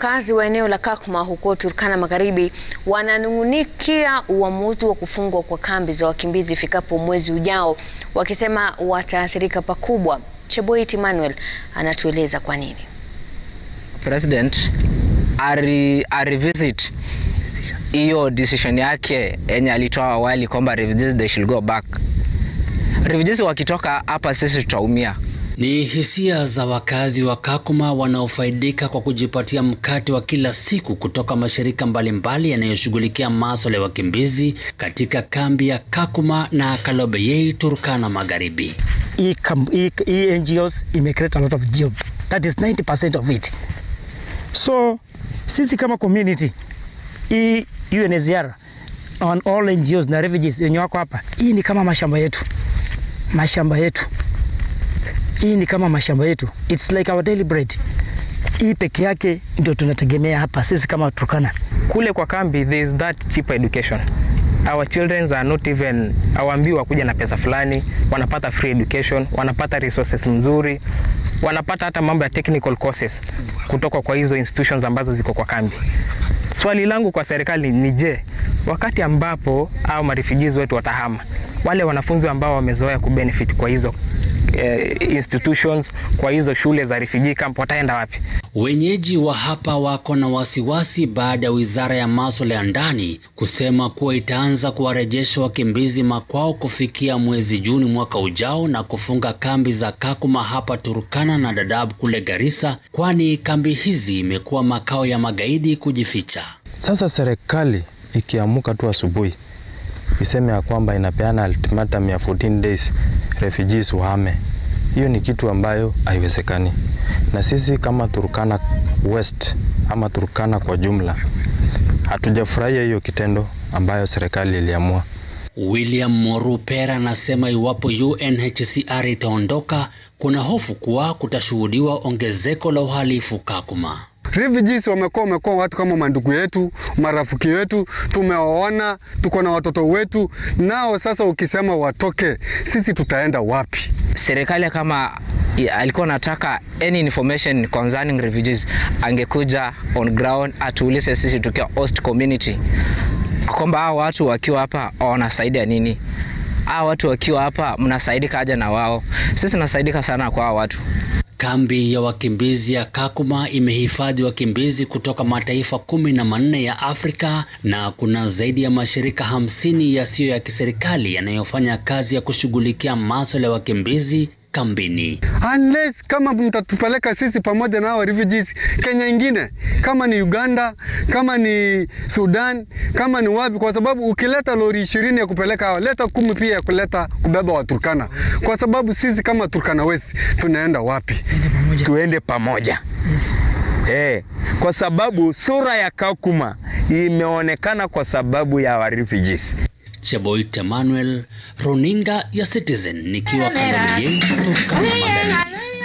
wakazi wa eneo la Kakuma huko Turkana Magharibi wananung'unikia uamuzi wa kufungwa kwa kambi za wakimbizi ifikapo mwezi ujao, wakisema wataathirika pakubwa. Cheboit Emmanuel anatueleza kwa nini. President ari, arivisit hiyo decision yake yenye alitoa awali kwamba refugees they should go back. Refugees wakitoka hapa sisi tutaumia. Ni hisia za wakazi wa Kakuma wanaofaidika kwa kujipatia mkate wa kila siku kutoka mashirika mbalimbali yanayoshughulikia masuala ya wakimbizi katika kambi ya Kakuma na Kalobeyei, Turkana Magharibi. hii kam- hii- hii NGOs ime create a lot of job. That is 90% of it. So sisi kama community hii UNHCR on all NGOs na refugees wenye wako hapa, hii ni kama mashamba yetu, mashamba yetu, hii ni kama mashamba yetu, it's like our daily bread. Hii peke yake ndio tunategemea hapa sisi kama Turkana. kule kwa kambi there is that cheap education our children are not even hawaambiwi wakuja na pesa fulani wanapata free education wanapata resources mzuri wanapata hata mambo ya technical courses kutoka kwa hizo institutions ambazo ziko kwa kambi swali langu kwa serikali ni je wakati ambapo au marefugees wetu watahama wale wanafunzi ambao wamezoea kubenefit kwa hizo eh, institutions kwa hizo shule za refugee camp wataenda wapi Wenyeji wa hapa wako na wasiwasi baada ya wizara ya masuala ya ndani kusema kuwa itaanza kuwarejesha wakimbizi makwao kufikia mwezi Juni mwaka ujao na kufunga kambi za Kakuma hapa Turkana na Dadaab kule Garissa, kwani kambi hizi imekuwa makao ya magaidi kujificha. Sasa serikali ikiamuka tu asubuhi iseme ya kwamba inapeana ultimatum ya 14 days refugees wahame, hiyo ni kitu ambayo haiwezekani, na sisi kama Turkana West ama Turkana kwa jumla hatujafurahia hiyo kitendo ambayo serikali iliamua. William Morupera anasema iwapo UNHCR itaondoka, kuna hofu kuwa kutashuhudiwa ongezeko la uhalifu Kakuma. Refugees wamekuwa wamekuwa watu kama mandugu yetu, marafiki wetu, tumewaona, tuko na watoto wetu nao. Sasa ukisema watoke, sisi tutaenda wapi? Serikali kama ya- alikuwa anataka any information concerning refugees angekuja on ground atuulize sisi tukiwa host community kwamba hao watu wakiwa hapa wanasaidia nini hao watu wakiwa hapa mnasaidika aje na wao sisi tunasaidika sana kwa hao watu Kambi ya wakimbizi ya Kakuma imehifadhi wakimbizi kutoka mataifa kumi na manne ya Afrika na kuna zaidi ya mashirika hamsini yasiyo ya kiserikali yanayofanya kazi ya kushughulikia masuala ya wakimbizi kambini. Unless kama mtatupeleka sisi pamoja na hao refugees Kenya ingine, kama ni Uganda, kama ni Sudan, kama ni wapi, kwa sababu ukileta lori ishirini ya kupeleka hao, leta kumi pia ya kuleta kubeba Waturkana, kwa sababu sisi kama Turkana West tunaenda wapi? tuende pamoja eh, kwa sababu sura ya Kakuma imeonekana kwa sababu ya wa refugees. Cheboit Emmanuel, runinga ya Citizen, nikiwa Kaloleni, Turkana Magharibi.